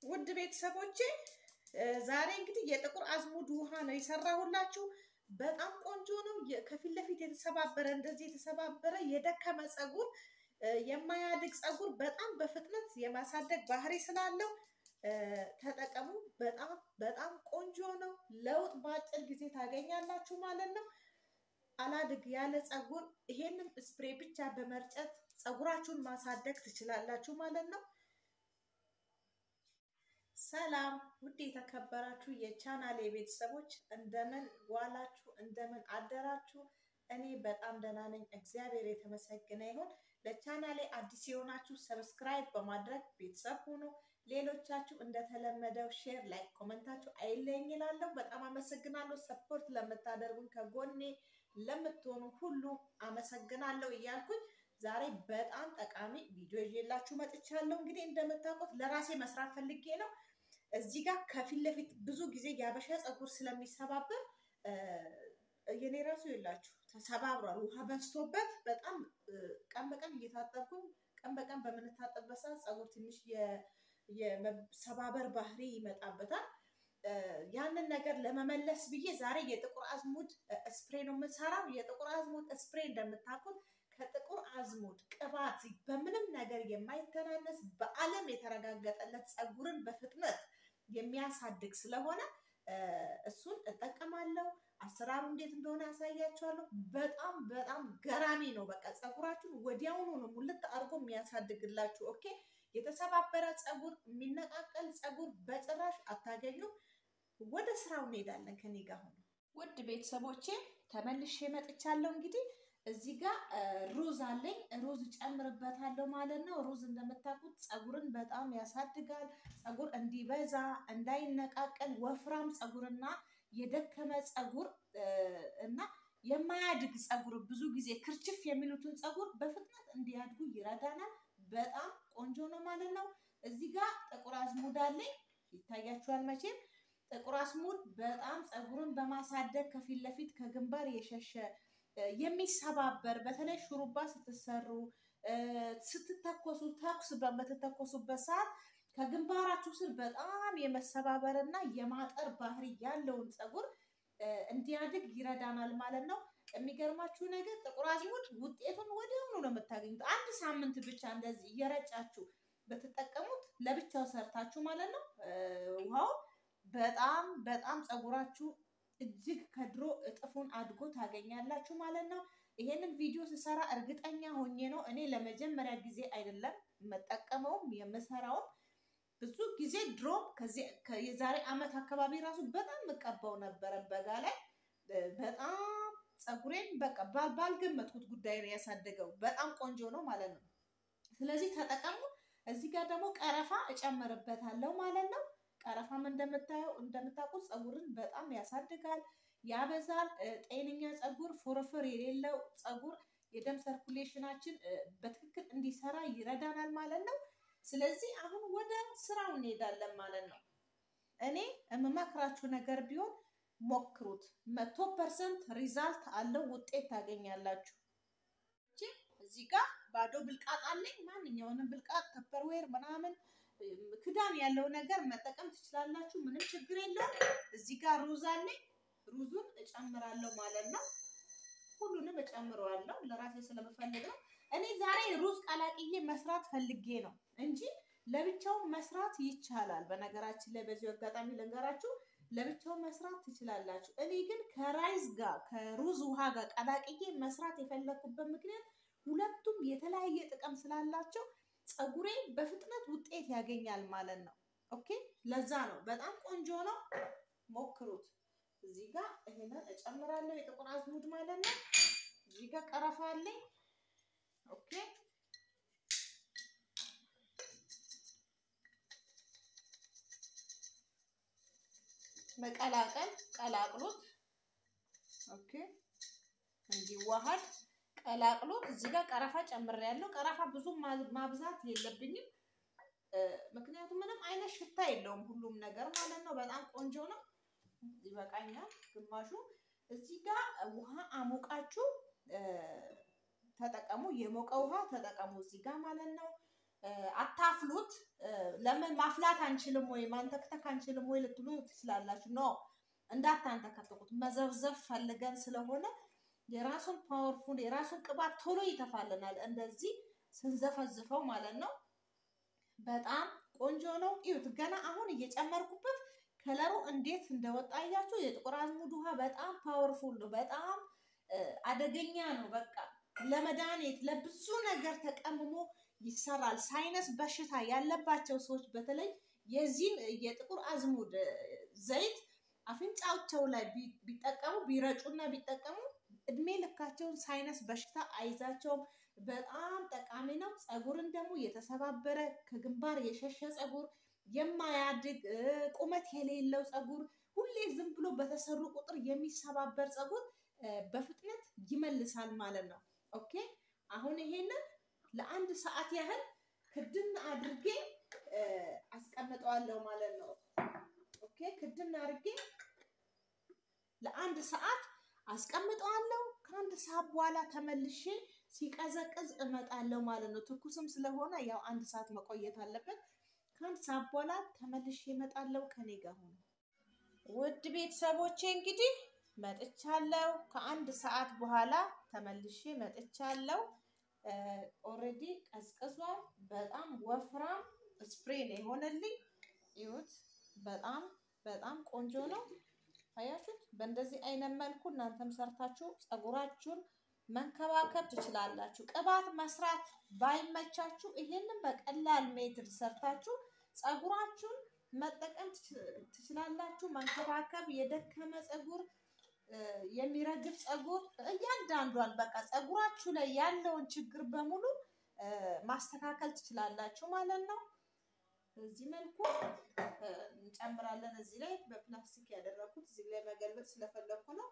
ውድ ቤተሰቦቼ ዛሬ እንግዲህ የጥቁር አዝሙድ ውሃ ነው የሰራሁላችሁ። በጣም ቆንጆ ነው። ከፊት ለፊት የተሰባበረ እንደዚህ የተሰባበረ የደከመ ፀጉር፣ የማያድግ ፀጉር በጣም በፍጥነት የማሳደግ ባህሪ ስላለው ተጠቀሙ። በጣም በጣም ቆንጆ ነው። ለውጥ በአጭር ጊዜ ታገኛላችሁ ማለት ነው። አላድግ ያለ ፀጉር ይሄንን ስፕሬ ብቻ በመርጨት ፀጉራችሁን ማሳደግ ትችላላችሁ ማለት ነው። ሰላም ውድ የተከበራችሁ የቻናሌ ቤተሰቦች እንደምን ዋላችሁ? እንደምን አደራችሁ? እኔ በጣም ደህና ነኝ፣ እግዚአብሔር የተመሰገነ ይሁን። ለቻናሌ አዲስ የሆናችሁ ሰብስክራይብ በማድረግ ቤተሰብ ሁኑ። ሌሎቻችሁ እንደተለመደው ሼር፣ ላይክ፣ ኮመንታችሁ አይለኝ ይላለሁ። በጣም አመሰግናለሁ። ሰፖርት ለምታደርጉን ከጎኔ ለምትሆኑ ሁሉ አመሰግናለሁ እያልኩኝ ዛሬ በጣም ጠቃሚ ቪዲዮ ይዤላችሁ መጥቻለሁ። እንግዲህ እንደምታውቁት ለራሴ መስራት ፈልጌ ነው። እዚህ ጋር ከፊት ለፊት ብዙ ጊዜ የአበሻ ፀጉር ስለሚሰባበር የኔ ራሱ የላችሁ ተሰባብሯል። ውሃ በዝቶበት በጣም ቀን በቀን እየታጠብኩኝ ቀን በቀን በምንታጠብበት ሰዓት ፀጉር ትንሽ የመሰባበር ባህሪ ይመጣበታል። ያንን ነገር ለመመለስ ብዬ ዛሬ የጥቁር አዝሙድ ስፕሬ ነው የምሰራው። የጥቁር አዝሙድ ስፕሬ እንደምታውቁት ከጥቁር አዝሙድ ቅባት በምንም ነገር የማይተናነስ በዓለም የተረጋገጠለት ፀጉርን በፍጥነት የሚያሳድግ ስለሆነ እሱን እጠቀማለሁ። አሰራሩ እንዴት እንደሆነ ያሳያችኋለሁ። በጣም በጣም ገራሚ ነው። በቃ ፀጉራችሁን ወዲያውኑ ነው ሙልት አድርጎ የሚያሳድግላችሁ። ኦኬ። የተሰባበረ ፀጉር፣ የሚነቃቀል ፀጉር በጭራሽ አታገኙም። ወደ ስራው እንሄዳለን። ከኔ ጋር ሆኖ ውድ ቤተሰቦቼ ተመልሼ መጥቻለሁ። እንግዲህ እዚህ ጋር ሩዝ አለኝ። ሩዝ ጨምርበታለሁ ማለት ነው። ሩዝ እንደምታውቁት ፀጉርን በጣም ያሳድጋል። ፀጉር እንዲበዛ እንዳይነቃቀል፣ ወፍራም ፀጉርና የደከመ ፀጉር እና የማያድግ ፀጉር ብዙ ጊዜ ክርችፍ የሚሉትን ፀጉር በፍጥነት እንዲያድጉ ይረዳናል። በጣም ቆንጆ ነው ማለት ነው። እዚህ ጋር ጥቁር አዝሙድ አለኝ። ይታያችኋል መቼም ጥቁር አዝሙድ በጣም ፀጉርን በማሳደግ ከፊት ለፊት ከግንባር የሸሸ የሚሰባበር በተለይ ሹሩባ ስትሰሩ ስትተኮሱ ተኩስ በምትተኮሱበት ሰዓት ከግንባራችሁ ስር በጣም የመሰባበር እና የማጠር ባህሪ ያለውን ፀጉር እንዲያድግ ይረዳናል ማለት ነው። የሚገርማችሁ ነገር ጥቁር አዝሙድ ውጤቱን ወዲያውኑ ነው የምታገኙት። አንድ ሳምንት ብቻ እንደዚህ እየረጫችሁ ብትጠቀሙት ለብቻው ሰርታችሁ ማለት ነው ውሃው በጣም በጣም ፀጉራችሁ እጅግ ከድሮ እጥፉን አድጎ ታገኛላችሁ ማለት ነው። ይሄንን ቪዲዮ ስሰራ እርግጠኛ ሆኜ ነው። እኔ ለመጀመሪያ ጊዜ አይደለም የምጠቀመውም የምሰራውም ብዙ ጊዜ ድሮም የዛሬ ዓመት አካባቢ ራሱ በጣም የምቀባው ነበረ በጋ ላይ በጣም ፀጉሬን በቃ ባልገመትኩት ጉዳይ ነው ያሳደገው። በጣም ቆንጆ ነው ማለት ነው። ስለዚህ ተጠቀሙ። እዚህ ጋር ደግሞ ቀረፋ እጨምርበታለሁ ማለት ነው። ቀረፋም እንደምታየው እንደምታውቁት ፀጉርን በጣም ያሳድጋል፣ ያበዛል። ጤነኛ ፀጉር፣ ፎረፎር የሌለው ፀጉር የደም ሰርኩሌሽናችን በትክክል እንዲሰራ ይረዳናል ማለት ነው። ስለዚህ አሁን ወደ ስራው እንሄዳለን ማለት ነው። እኔ የምመክራችሁ ነገር ቢሆን ሞክሩት። መቶ ፐርሰንት ሪዛልት አለው፣ ውጤት ታገኛላችሁ። እዚህ ጋር ባዶ ብልቃጥ አለኝ። ማንኛውንም ብልቃጥ ተፐርዌር ምናምን ክዳን ያለው ነገር መጠቀም ትችላላችሁ። ምንም ችግር የለውም። እዚህ ጋር ሩዝ አለኝ። ሩዙን እጨምራለሁ ማለት ነው። ሁሉንም እጨምረዋለሁ ለራሴ ስለምፈልግ ነው። እኔ ዛሬ ሩዝ ቀላቅዬ መስራት ፈልጌ ነው እንጂ ለብቻው መስራት ይቻላል። በነገራችን ላይ በዚሁ አጋጣሚ ልንገራችሁ፣ ለብቻው መስራት ትችላላችሁ። እኔ ግን ከራይዝ ጋር ከሩዝ ውሃ ጋር ቀላቅዬ መስራት የፈለኩበት ምክንያት ሁለቱም የተለያየ ጥቅም ስላላቸው ፀጉሬ በፍጥነት ውጤት ያገኛል ማለት ነው። ኦኬ ለዛ ነው በጣም ቆንጆ ነው። ሞክሩት። እዚህ ጋር ይሄንን እጨምራለሁ የጥቁር አዝሙድ ማለት ነው። እዚህ ጋር ቀረፋ አለኝ። ኦኬ መቀላቀል ቀላቅሉት። ኦኬ እንዲዋሃድ ቀላቅሎት እዚህ ጋር ቀረፋ ጨምሬያለሁ። ቀረፋ ብዙ ማብዛት የለብኝም፣ ምክንያቱም ምንም አይነት ሽታ የለውም ሁሉም ነገር ማለት ነው። በጣም ቆንጆ ነው። ይበቃኛል ግማሹ። እዚህ ጋር ውሃ አሞቃችሁ ተጠቀሙ። የሞቀ ውሃ ተጠቀሙ እዚህ ጋር ማለት ነው። አታፍሉት። ለምን ማፍላት አንችልም ወይ ማንተክተክ አንችልም ወይ ልትሉ ትችላላችሁ። ኖ እንዳታንተከተኩት መዘብዘብ ፈልገን ስለሆነ የራሱን ፓወርፉል የራሱን ቅባት ቶሎ ይተፋልናል። እንደዚህ ስንዘፈዝፈው ማለት ነው። በጣም ቆንጆ ነው። እዩት፣ ገና አሁን እየጨመርኩበት ከለሩ እንዴት እንደወጣ እያችሁ። የጥቁር አዝሙድ ውሃ በጣም ፓወርፉል ነው። በጣም አደገኛ ነው። በቃ ለመድኃኒት ለብዙ ነገር ተቀምሞ ይሰራል። ሳይነስ በሽታ ያለባቸው ሰዎች በተለይ የዚህን የጥቁር አዝሙድ ዘይት አፍንጫቸው ላይ ቢጠቀሙ ቢረጩና ቢጠቀሙ እድሜ ልካቸውን ሳይነስ በሽታ አይዛቸውም። በጣም ጠቃሚ ነው። ፀጉርን ደግሞ የተሰባበረ ከግንባር የሸሸ ፀጉር፣ የማያድግ ቁመት የሌለው ፀጉር፣ ሁሌ ዝም ብሎ በተሰሩ ቁጥር የሚሰባበር ፀጉር በፍጥነት ይመልሳል ማለት ነው። ኦኬ አሁን ይሄንን ለአንድ ሰዓት ያህል ክድን አድርጌ አስቀምጠዋለሁ ማለት ነው። ኦኬ ክድን አድርጌ ለአንድ ሰዓት አስቀምጠዋለሁ። ከአንድ ሰዓት በኋላ ተመልሼ ሲቀዘቅዝ እመጣለሁ ማለት ነው። ትኩስም ስለሆነ ያው አንድ ሰዓት መቆየት አለበት። ከአንድ ሰዓት በኋላ ተመልሼ እመጣለሁ። ከኔ ጋር ሆኖ ውድ ቤተሰቦቼ እንግዲህ መጥቻለሁ። ከአንድ ሰዓት በኋላ ተመልሼ መጥቻለሁ። ኦልሬዲ ቀዝቅዟል። በጣም ወፍራም ስፕሬ ነው የሆነልኝ። ይሁት በጣም በጣም ቆንጆ ነው። አያችሁት? በእንደዚህ አይነት መልኩ እናንተም ሰርታችሁ ፀጉራችሁን መንከባከብ ትችላላችሁ። ቅባት መስራት ባይመቻችሁ ይሄንን በቀላል ሜትድ ሰርታችሁ ፀጉራችሁን መጠቀም ትችላላችሁ። መንከባከብ የደከመ ፀጉር የሚረግፍ ፀጉር እያንዳንዷን በቃ ፀጉራችሁ ላይ ያለውን ችግር በሙሉ ማስተካከል ትችላላችሁ ማለት ነው። በዚህ መልኩ እንጨምራለን። እዚህ ላይ በፕላስቲክ ያደረኩት እዚህ ላይ መገልበጥ ስለፈለኩ ነው።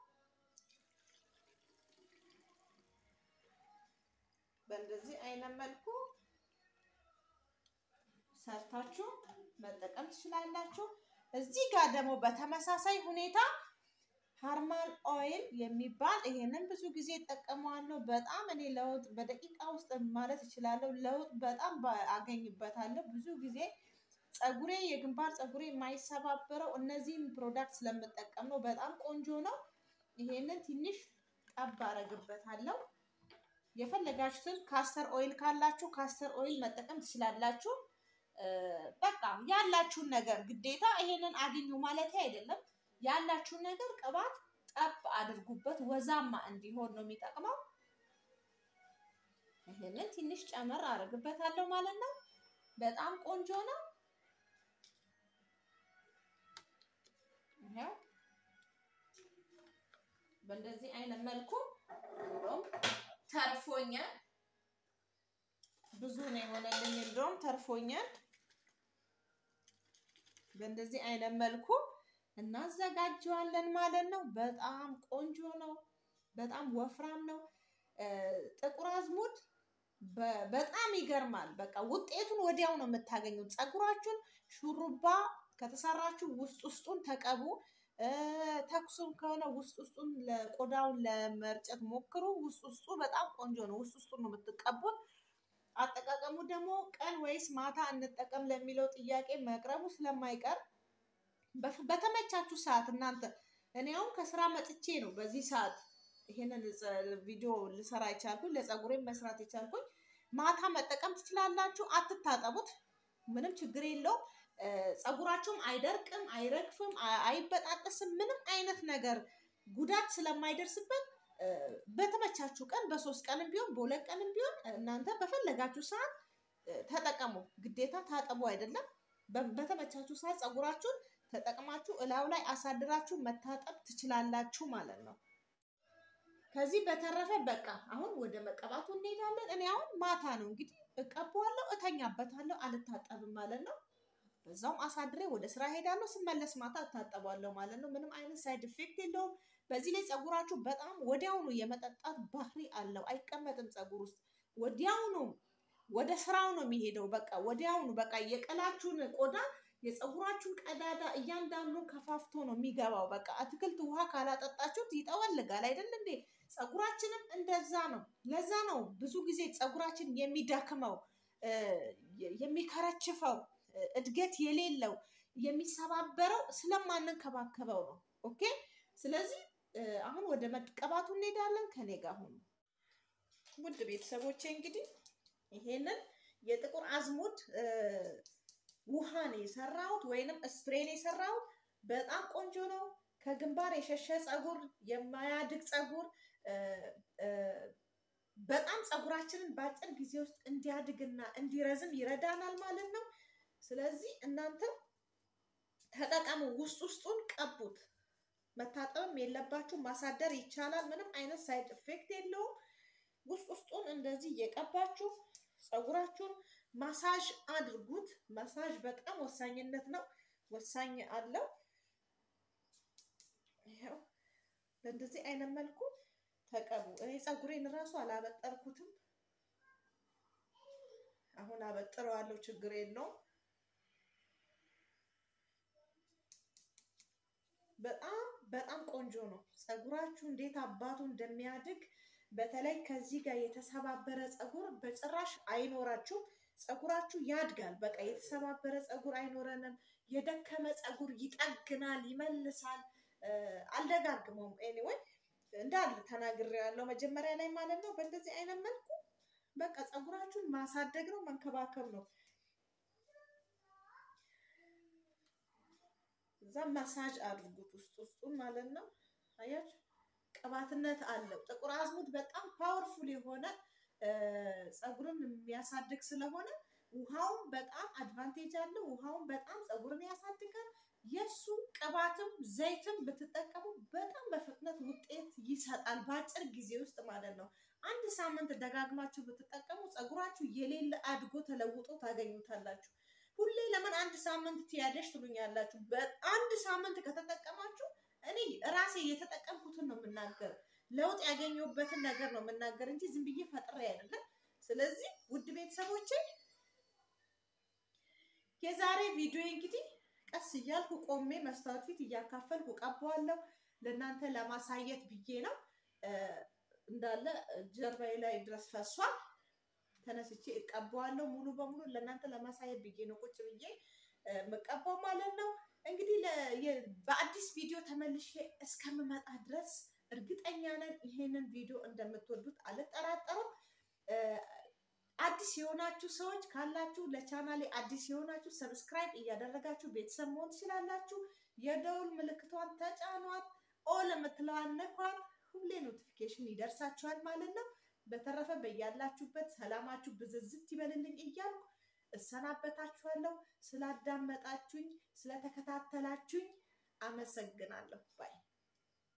በእንደዚህ አይነት መልኩ ሰርታችሁ መጠቀም ትችላላችሁ። እዚህ ጋር ደግሞ በተመሳሳይ ሁኔታ ሃርማል ኦይል የሚባል ይሄንን ብዙ ጊዜ እጠቀመዋለሁ። በጣም እኔ ለውጥ በደቂቃ ውስጥ ማለት እችላለሁ። ለውጥ በጣም አገኝበታለሁ። ብዙ ጊዜ ፀጉሬ የግንባር ፀጉሬ የማይሰባበረው እነዚህን ፕሮዳክት ስለምጠቀም ነው። በጣም ቆንጆ ነው። ይሄንን ትንሽ ጠብ አረግበታለሁ። የፈለጋችሁትን ካስተር ኦይል ካላችሁ ካስተር ኦይል መጠቀም ትችላላችሁ። በቃ ያላችሁን ነገር ግዴታ ይሄንን አግኙ ማለት አይደለም። ያላችሁን ነገር ቅባት ጠብ አድርጉበት፣ ወዛማ እንዲሆን ነው የሚጠቅመው። ይሄንን ትንሽ ጨመር አደርግበታለሁ ማለት ነው። በጣም ቆንጆ ነው። ይሄው በእንደዚህ አይነት መልኩ እንደውም ተርፎኛል። ብዙ ነው የሆነልኝ፣ እንደውም ተርፎኛል። በእንደዚህ አይነት መልኩ እናዘጋጀዋለን ማለት ነው። በጣም ቆንጆ ነው። በጣም ወፍራም ነው። ጥቁር አዝሙድ በጣም ይገርማል። በቃ ውጤቱን ወዲያው ነው የምታገኙት። ፀጉራችሁን ሹሩባ ከተሰራችሁ ውስጥ ውስጡን ተቀቡ። ተኩሱም ከሆነ ውስጥ ውስጡን ለቆዳውን ለመርጨት ሞክሩ። ውስጥ ውስጡ በጣም ቆንጆ ነው። ውስጥ ውስጡን ነው የምትቀቡት። አጠቃቀሙ ደግሞ ቀን ወይስ ማታ እንጠቀም ለሚለው ጥያቄ መቅረቡ ስለማይቀር በተመቻችሁ ሰዓት እናንተ እኔ አሁን ከስራ መጥቼ ነው በዚህ ሰዓት ይሄንን ቪዲዮ ልሰራ የቻልኩኝ ለፀጉሬም መስራት የቻልኩኝ። ማታ መጠቀም ትችላላችሁ። አትታጠቡት፣ ምንም ችግር የለውም። ፀጉራችሁም አይደርቅም፣ አይረግፍም፣ አይበጣጠስም። ምንም አይነት ነገር ጉዳት ስለማይደርስበት በተመቻችሁ ቀን በሶስት ቀንም ቢሆን በሁለት ቀንም ቢሆን እናንተ በፈለጋችሁ ሰዓት ተጠቀሙ። ግዴታ ታጠቡ አይደለም። በተመቻችሁ ሰዓት ፀጉራችሁን ተጠቅማችሁ እላዩ ላይ አሳድራችሁ መታጠብ ትችላላችሁ ማለት ነው። ከዚህ በተረፈ በቃ አሁን ወደ መቀባቱ እንሄዳለን። እኔ አሁን ማታ ነው እንግዲህ እቀባዋለሁ፣ እተኛበታለሁ፣ አልታጠብም ማለት ነው። በዛውም አሳድሬ ወደ ስራ ሄዳለሁ። ስመለስ ማታ እታጠባለሁ ማለት ነው። ምንም አይነት ሳይድ ኢፌክት የለውም። በዚህ ላይ ፀጉራችሁ በጣም ወዲያውኑ የመጠጣት ባህሪ አለው። አይቀመጥም ፀጉር ውስጥ ወዲያውኑ ወደ ስራው ነው የሚሄደው። በቃ ወዲያውኑ በቃ የቀላችሁን ቆዳ የፀጉራችሁን ቀዳዳ እያንዳንዱን ከፋፍቶ ነው የሚገባው። በቃ አትክልት ውሃ ካላጠጣችሁት ይጠወልጋል አይደል እንዴ? ፀጉራችንም እንደዛ ነው። ለዛ ነው ብዙ ጊዜ ፀጉራችን የሚደክመው የሚከረችፈው እድገት የሌለው የሚሰባበረው ስለማንንከባከበው ነው። ኦኬ። ስለዚህ አሁን ወደ መቀባቱ እንሄዳለን። ከኔ ጋር ሁኑ ውድ ቤተሰቦቼ። እንግዲህ ይሄንን የጥቁር አዝሙድ ውሃን የሰራሁት ወይንም ስፕሬን የሰራሁት በጣም ቆንጆ ነው። ከግንባር የሸሸ ፀጉር፣ የማያድግ ፀጉር በጣም ፀጉራችንን በአጭር ጊዜ ውስጥ እንዲያድግና እንዲረዝም ይረዳናል ማለት ነው። ስለዚህ እናንተ ተጠቀሙ። ውስጥ ውስጡን ቀቡት። መታጠብም የለባችሁ ማሳደር ይቻላል። ምንም አይነት ሳይድ ኢፌክት የለውም። ውስጥ ውስጡን እንደዚህ እየቀባችሁ ፀጉራችሁን ማሳጅ አድርጉት። ማሳጅ በጣም ወሳኝነት ነው፣ ወሳኝ አለው። ይኸው በእንደዚህ አይነት መልኩ ተቀቡ። እኔ ፀጉሬን እራሱ አላበጠርኩትም። አሁን አበጥረዋለሁ፣ ችግር የለውም። በጣም በጣም ቆንጆ ነው። ፀጉራችሁ እንዴት አባቱ እንደሚያድግ በተለይ ከዚህ ጋር የተሰባበረ ፀጉር በጭራሽ አይኖራችሁም። ፀጉራችሁ ያድጋል። በቃ የተሰባበረ ፀጉር አይኖረንም። የደከመ ፀጉር ይጠግናል፣ ይመልሳል። አልደጋግመውም። ኤኒዌይ እንዳለ ተናግሬያለሁ መጀመሪያ ላይ ማለት ነው። በእንደዚህ አይነት መልኩ በቃ ፀጉራችሁን ማሳደግ ነው፣ መንከባከብ ነው። እዛ ማሳጅ አድርጉት ውስጥ ውስጡን ማለት ነው። አያችሁ ቅባትነት አለው። ጥቁር አዝሙድ በጣም ፓወርፉል የሆነ ፀጉርን የሚያሳድግ ስለሆነ ውሃውን በጣም አድቫንቴጅ አለው። ውሃውን በጣም ፀጉርን ያሳድጋል። የእሱ ቅባትም ዘይትም ብትጠቀሙ በጣም በፍጥነት ውጤት ይሰጣል፣ በአጭር ጊዜ ውስጥ ማለት ነው። አንድ ሳምንት ደጋግማችሁ ብትጠቀሙ ፀጉራችሁ የሌለ አድጎ ተለውጦ ታገኙታላችሁ። ሁሌ ለምን አንድ ሳምንት ትያደሽ ትሉኛላችሁ። በአንድ ሳምንት ከተጠቀማችሁ እኔ ራሴ የተጠቀምኩትን ነው የምናገር፣ ለውጥ ያገኘሁበትን ነገር ነው የምናገር እንጂ ዝም ብዬ ፈጥሬ አይደለም። ስለዚህ ውድ ቤተሰቦቼ የዛሬ ቪዲዮ እንግዲህ ቀስ እያልኩ ቆሜ መስታወት ፊት እያካፈልኩ ቀባዋለሁ። ለእናንተ ለማሳየት ብዬ ነው። እንዳለ ጀርባዬ ላይ ድረስ ፈሷል። ተነስቼ እቀባዋለሁ ሙሉ በሙሉ ለእናንተ ለማሳየት ብዬ ነው ቁጭ ብዬ የምቀባው ማለት ነው። እንግዲህ በአዲስ ቪዲዮ ተመልሼ እስከምመጣ ድረስ እርግጠኛ ነን ይሄንን ቪዲዮ እንደምትወዱት አልጠራጠርም። አዲስ የሆናችሁ ሰዎች ካላችሁ ለቻናሌ አዲስ የሆናችሁ ሰብስክራይብ እያደረጋችሁ ቤተሰብ መሆን ትችላላችሁ። የደውል ምልክቷን ተጫኗት፣ ኦል የምትለዋን ነኳት። ሁሌ ኖቲፊኬሽን ይደርሳችኋል ማለት ነው። በተረፈ በያላችሁበት ሰላማችሁ ብዝዝት ይበልልኝ እያልኩ እሰናበታችኋለሁ። ስላዳመጣችሁኝ፣ ስለተከታተላችሁኝ አመሰግናለሁ ባይ